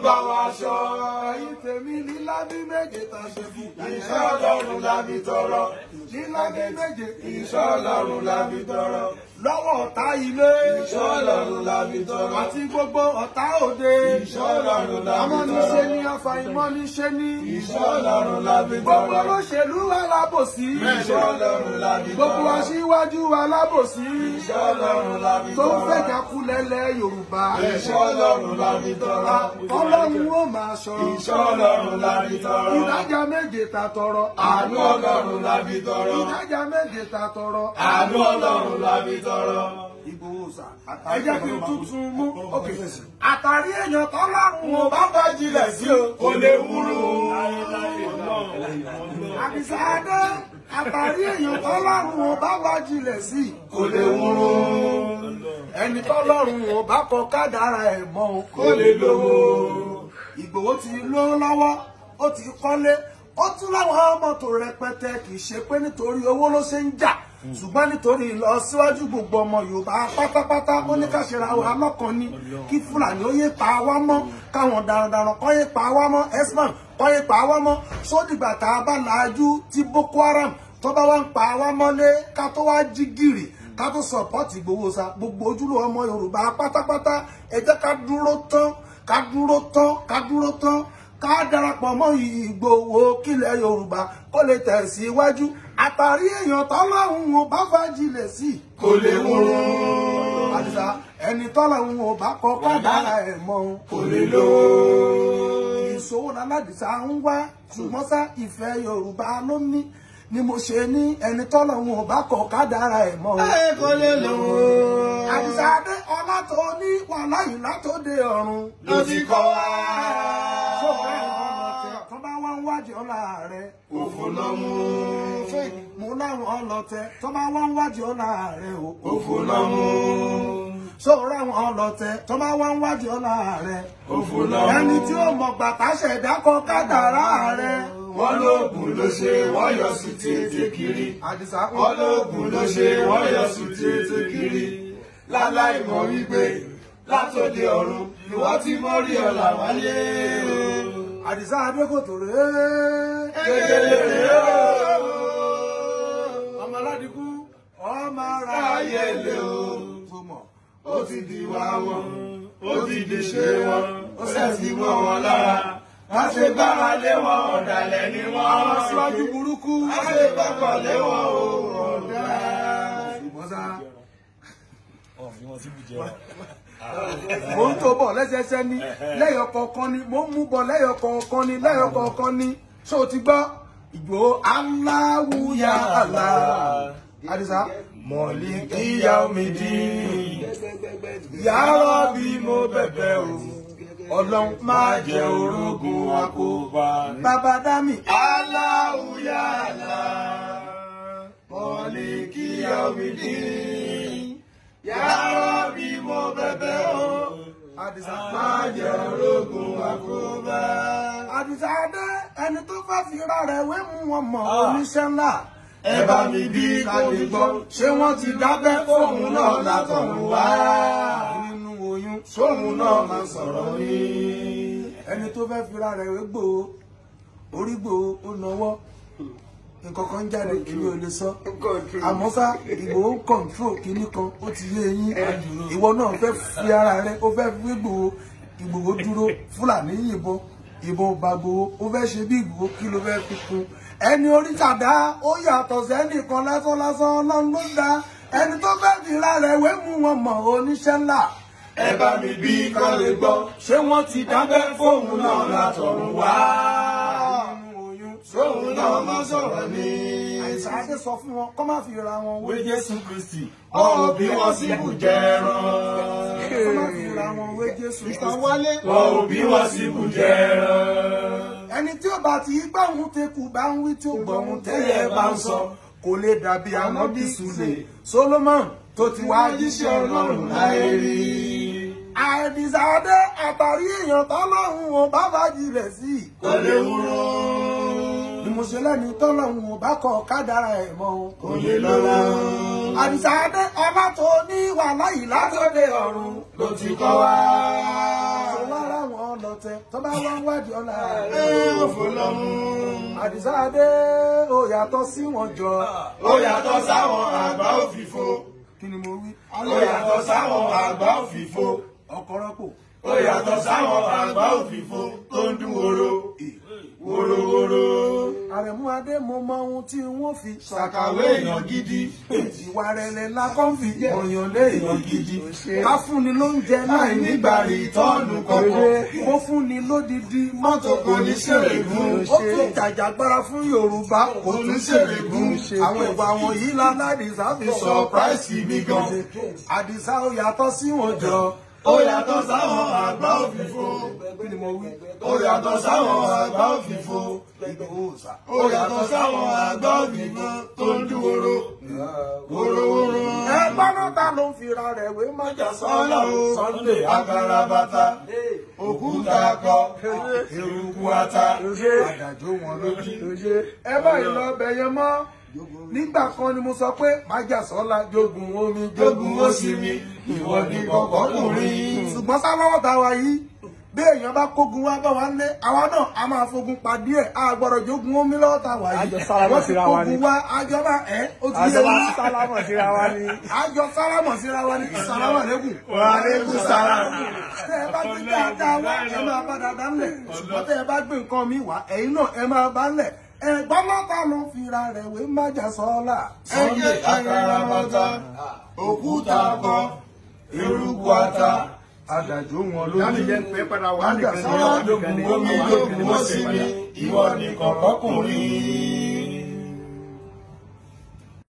bá wa ṣọ́. ẹ̀yin tèmi lílá bí méje tá a ṣe fún. Ìṣọ́ Ọlọ́run la fi tọrọ. lílá bí méje Ìṣọ́ Ọlọ́run la fi tọrọ. lọ́wọ́ ọ̀tá ilé. Ìṣọ́ Ọlọ́run la fi tọrọ. àti gbogbo ọ̀tá òde. Ìṣọ́ Ọlọ́run la fi amọ́niṣe tọrọ. ní afàìmọ́niṣe ní. Ìṣọ́ Ọlọ́run la fi gbogbo tọrọ. olóṣèlú alábòsí. Ìṣọ́ Ọlọ́run la fi gbogbo tọrọ. aṣíwájú alábòsí. Ìṣọ́ Ọlọ́run la fi tó ń tọrọ. fẹ́ jákulẹ̀lẹ̀ Yorùbá. Ìṣọ́ Ọlọ́run la fi tọrọ. Ọlọ́run ó máa ṣọ́. Ìṣọ́ Ọlọ́run la fi tọrọ. ìdájà méje ta tọrọ. Àánú Ọlọ́run la fi tọrọ. ìdájà méje ta tọrọ. Àánú Ọlọ́run la fi tọrọ. Ìgbòho sà. ẹ jẹ́ kí n tuntun mú. òkè àtàrí èèyàn tọ́lọ́run ò bá bá jilẹ̀ sí o. Kò lè wúrú. àdìsá adé àtàrí èèyàn tọ́lọ́run ò bá bá jilẹ̀ sí. Kò lè wúrú. ẹni tọ́lọ́run ò bá kọ kádàrá ẹ̀ mọ́ o. Kò lè lówó. Ìgbòho ti lówó lọ́wọ́ ó ti kọ́lé ó tún láwọn mọ́tò rẹpẹtẹ kì í ṣe pé nítorí owó ló ṣe ń jà ṣùgbọ́n nítorí ìlọsíwájú gbogbo ọmọ Yorùbá pátápátá ó ní ká ṣera wa lọ́kàn ni kí Fúlàní ó yé pa wá mọ́ káwọn darandaran kọ́ yé pa wá mọ́ esman kọ́ yé pa wá mọ́ sódìgbà tá a bá làájú tí Boko Haram tó bá wá ń pa wá mọ́lé ká tó wá jí gìrì ká tó sọ̀pọ́tì Ìgbòho sa gbogbo ojúlówó ọmọ Yorùbá pátápátá ẹ jẹ́ ká dúró tán ká dúró tán ká dúró tán ká darapọ̀ mọ́ Ìgbòho kílẹ̀ Yorùbá kó lè tẹ̀síwájú àtàrí èèyàn tọ́lọ́hún ò bá fàjìlẹ̀ sí. Kò lè wúrú. àdìsá ẹni tọ́lọ́hún ò bá kọ́ kádàrá ẹ̀ mọ́ o. Kò lè lówó. ìṣòwò lálàdìsá ń wá ṣùgbọ́n sá ìfẹ́ Yorùbá ló ní ni mo ṣe ní ẹni tọ́lọ́hún ò bá kọ́ kádàrá ẹ̀ mọ́ o. Ẹ kò lè lówó. àdìsá adé ọlá tó ní wàhálà yìí látòdè ọ̀run. Ló ti kọ́ wa. sọ̀rọ̀ ẹ̀ ọ̀nà tẹ̀ tó bá wá ń wájú ọ̀la rẹ̀. Òfò ló mú. mo láwọn ọlọ́tẹ̀ tó bá wá ń wájú ọ̀la rẹ̀ o. Òfò ló mú. sọ̀rọ̀ àwọn ọlọ́tẹ̀ tó bá wá ń wájú ọ̀la rẹ̀. Òfò ló mú. ẹni tí ó mọ̀ gbàtà ṣẹ̀dá kọ kádàrá rẹ̀. Wọ́n lóògùn ló ṣe wọ́n yọ sí tètè kiri. àdìsá Wọ́n lóògùn ló ṣe wọ́n yọ sí tètè kiri. Láláì mọ̀ wípé látòdì ọ̀run ni wọ́n ti mọ́ rí ọ̀la wáyé. àdìsá adékòtò rèé. Kékeré rèé o. ọmọ aládìkú ọmọ ara Ráyè lé o. tó mọ̀. Ó ti di wá wọn, ó ti di ṣe wọn, ó sì ti wọ́ wọn lára. Má ṣe gbára lé wọn, ọ̀dàlẹ̀ ni wọ́n. síwájú burúkú. Má ṣe gbọ́kàn lé wọn o, ọ̀dà. ṣùgbọ́n sá. mo ń tó bọ̀ lẹ́sẹsẹ ní lẹ́yọ̀ kọ̀ọ̀kan ni mo ń mú bọ̀ lẹ́yọ̀ kọ̀ọ̀kan ni lẹ́yọ̀ kọ̀ọ̀kan ni ṣé o ti gbọ́ Ìgbòho aláwùyá àlá àdìsá Mọ̀lìkíyà omi dín. Yàrá bí mo bẹ̀bẹ̀ o. ọlọ́run Má jẹ́ orogún àkóbá. bàbá dámì Aláwùyálà. Mọ̀lìkíyà omi dín. Yàrá bí mo bẹ̀bẹ̀ o. àdìsá Má jẹ́ orogún àkóbá. àdìsá dé ẹni tó fẹ́ fi ra rẹ̀ wé mú wọn mọ̀ oníṣẹ́ ńlá Ẹ bá mi bí kò lè gbọ́. ṣé wọ́n ti dábẹ́ Fóun náà látọ̀run wá. nínú oyún Sóun náà máa sọ̀rọ̀ ní. ẹni tó fẹ́ fi ra rẹ̀ wé gbòó orí gbòó ó nawọ́ nǹkan kan jáde èmi ò lè sọ àmọ́ sá Ìgbòho kọ̀ǹtró kínní kan ó ti yé yín ìwọ náà fẹ́ fi ara rẹ ó fẹ́ fi Ìgbòho Ìgbòho dúró Fúlàní yìnbọn ìbọn bá Ìgbòho ó fẹ́ ṣe bí Ìgbòho kí ló fẹ́ fi kún ẹni orí tàdá ó yàtọ̀ sẹ́nìkan lásán lásán ọlọ́run ló dá ẹni tó fẹ́ fi ra rẹ̀ wé mú wọn mọ̀ oníṣẹ́ ńlá Ẹ bá mi bí kò lè gbọ́. ṣé wọ́n ti dábẹ́ Fóun náà látọ̀run wá. nínú oyún Sóun náà máa sọ̀rọ̀ ní. àìsàn adé sọ fún wọn kọ́ má fi ra wọn wé Wé Jésù Kristì, ọ̀ bí wọ́n sì bù jẹ́rán. kọ́ má fi ra wọn wé Jésù wálé Wọ́n ò bí wọ́n sì bù jẹ́rán. ẹni tí ó bá ti gbọ́ ohun tekù bá ń wí tí ó gbọ́ ohun tẹ́yẹ bá ń sọ kò lè dàbí ànábì Sùlè Solomon tó ti wá jíṣẹ́ Ọlọ́run láyé rí. àìdìsáadé àtàrí èèyàn tọ́lọ́run ò bá fàájì rẹ̀ sí. Kò lè wúrò. bí mo ṣe lẹ́ni tọ́lọ́run ò bá kọ kádàrá ẹ̀ mọ́ o. Kò lè lọ́la. àdìsáadé ọlá tó ní wàhálà yìí látọ̀dé ọ̀run Ló ti kọ́ wa. ṣọlá láwọn ọlọ́tẹ̀ ọ̀tẹ̀ tó bá wá ń wádìí ọ̀la. ẹ ò fò lọ́mú. àdìsá adé ó yàtọ̀ sí wọn jọ. ó yàtọ̀ sáwọn àgbà òfìfo. kí ni mo wí. ó yàtọ̀ sáwọn àgbà òfìfo. ọ̀kọ̀rọ̀pọ̀. ó yàtọ̀ sáwọn àgbà òfìfo tó ń dún woro. worowóró. àrẹ̀mú adé mo mọ ohun tí wọ́n fi. ṣàkàwé èèyàn gidi. ìwà rẹ̀lẹ̀ la kọ́ ń fi ọ̀yàn lé èèyàn gidi. ká fúnni lóúnjẹ láì nígbàrí ìtọ́nù kọ̀ọ̀kan. ó fúnni lódìdí mọ́tò kò ní ṣèrègùn. ó tún jàjàgbára fún yorùbá kò tún ṣèrègùn. àwọn ìwà wọ̀nyí ládàdìsá fi Surprise mi gan. àdìsá ó yàtọ̀ sí wọn jọ. ó yàtọ̀ sáwọn àgbà òfìfo. kí ni mo wí. ó yàtọ̀ sáwọn àgbà òfìfo. Ìgbòho sà. ó yàtọ̀ sáwọn àgbà òfìfo tó ń dún woro. worowóró. ẹ gbọ́dọ̀ ta ló ń fira rẹ̀ wé májà sọ́lá o Sunday agarabata òkúta akọ eruku ata àdàjọ wọn lójú. ẹ báyìí lọ bẹ yẹn mọ́ nígbà kan ni mo sọ pé májà sọ́la jogun omi jogun ó sì mi ìwọ ni kọ̀kọ́kùnrin. ṣùgbọ́n sáláwọ́ ta wa yìí bí èèyàn bá kógun wá bá wa lé àwa náà a máa fogun pàdé ẹ̀ a gbọ́dọ̀ jogun omi lọ́wọ́ ta wa yìí Àjọ sálámọ̀ wọ́n ti síra wa ni. kógun wá àjọba ẹ̀ ó ti yé àjọba wa sálámọ̀ síra wa ni. àjọ sálámọ̀ síra wa ni sálámọ̀ lẹ́kùn. wà á lè kú sára. tẹ ẹ bá gbé dáadáa wá ẹ máa bá dáadáa ńlẹ̀ ṣùgbọ́n tẹ ẹ bá gbé nǹkan mi wá ẹ̀yin náà ẹ máa bá ńlẹ̀ ẹ̀gbọ́n mọ́ta ló ń fira rẹ̀ wé májà sọ́ọ́lá. Sunday agarabata òkúta akọ eruku ata àdàjọ wọn láti lójú. jẹ́ pé padà wà Májà nìkan ní sọ́ọ́lá ọdún kan ní omi jogun ó sì mi ìwọ ni kọ̀kọ́kùnrin.